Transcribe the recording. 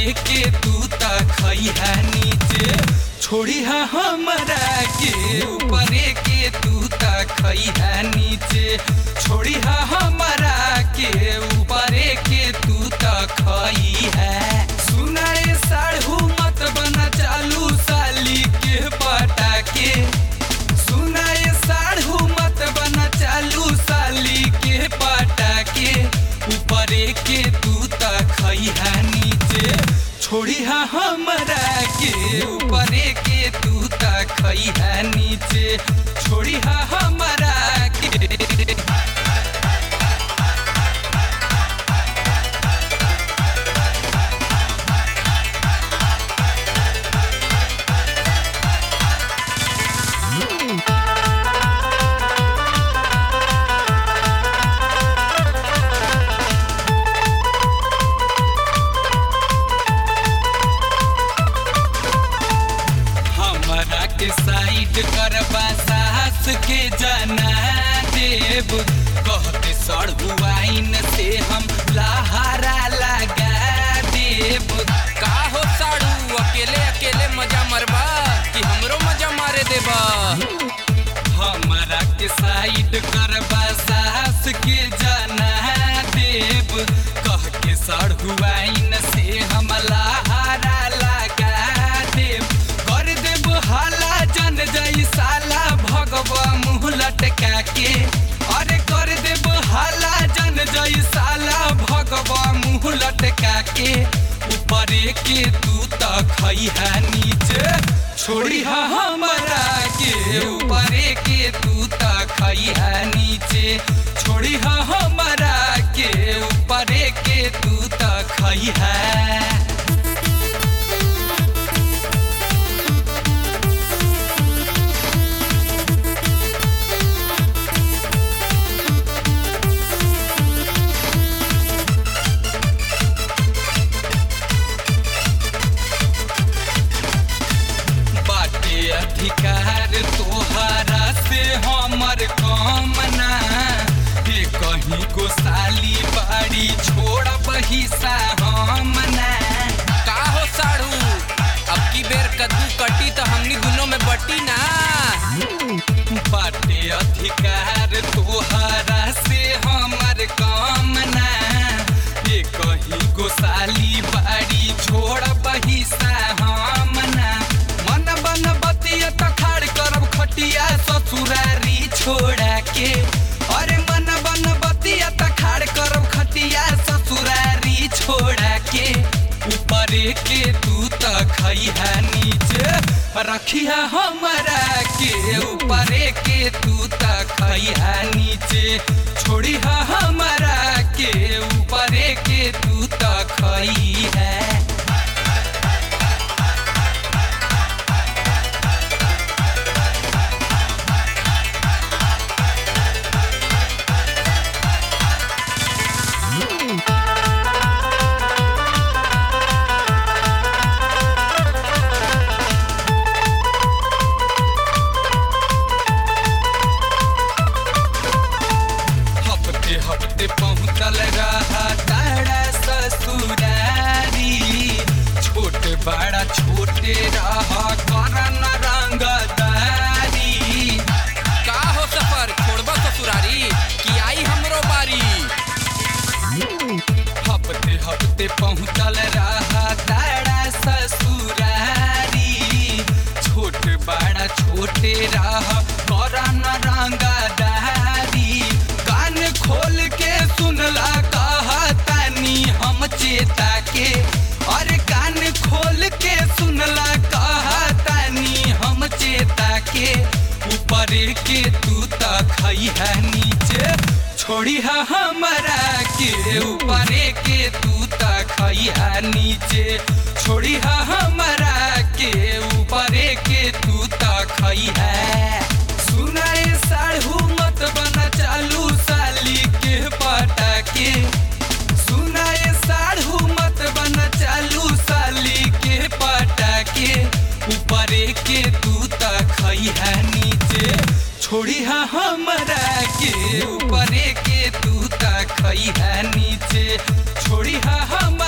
के तू त खैहा नीचे छोड़ी हा हमरा के ऊपर के तू त खैहा नीचे छोड़ी हा हमरा के ऊपर के तू त खैहा सुनाए साढ़ू मत बना चालू साली के पटा के सुनाए साढ़ू मत बना चालू साली के पटा के ऊपर के तू त खैहा नीचे छोड़ी हा हमरा के ऊपर के तू त खैहा नीचे छोड़ी हा हमरा के हमरा के साइड करबा साहस के जना देव कहते सड़ुआइन से हम लहारा लगा देव का हो साड़ू अकेले अकेले मजा मरबा कि हमरो मजा मारे देबा हमरा के साइड करबा साहस के जना देव कह के सड़ुआइन से हम लहारा लगा देव कर देव हाला जन जई साला भगवा मुँह लटका के अरे कर देव हाला जन जई साला भगवा मुँह लटका के ऊपर के तू त खैहा नीचे छोड़ी हा हमरा के ऊपर के तू त खैहा नीचे छोड़ी हा हमरा के ऊपर के तू त खैहा बाटे अधिकार तोहरा से हमर कामना हे कहीं को साली बाड़ी छोड़ बहिसा हमना का हो साड़ू अब की बेर कद्दू कटी तो हमनी दोनों में बटी ना बाटे अधिकार तोहरा से हमर कामना हे कहीं को साली बाड़ी छोड़ बहिसा हमना मन बन बतिया त खाड़ करब खटिया ससुरारी छोड़ा के अरे मन बन बतिया त खाड़ करब खटिया ससुरारी छोड़ा के ऊपर के तू त खैहा नीचे रखिया हमरा के ऊपर के तू त खैहा नीचे छोड़िया हमरा के ऊपर के तू त खैहा हफ्ते हफ्ते पहुँचल रहा तारा ससुरारी छोटे बड़ा छोटे रहा करन रंगदारी का हो सफर छोड़बा ससुरारी कि आई हमरो बारी हफ्ते हफ्ते पहुँचल रहा तारा ससुरारी छोट बड़ा छोटे रहा करन रंगदारी कान खोल के सुनला कहा तानी हम चेता के अरे कान खोल के सुनला कहा तानी हम चेता के ऊपर के तू त खैहा नीचे छोड़िया हमरा के ऊपर के तू त खैहा नीचे छोड़िया हमरा के ऊपर के तू त खैहा सुनाए साढ़ू मत बना चालू साली के पटा के सुनाए साढ़ू मत बना चालू साली के पटा के ऊपर के तू त खैहा नीचे छोड़िया हमरा के ऊपर के तू त खैहा नीचे छोड़िया हम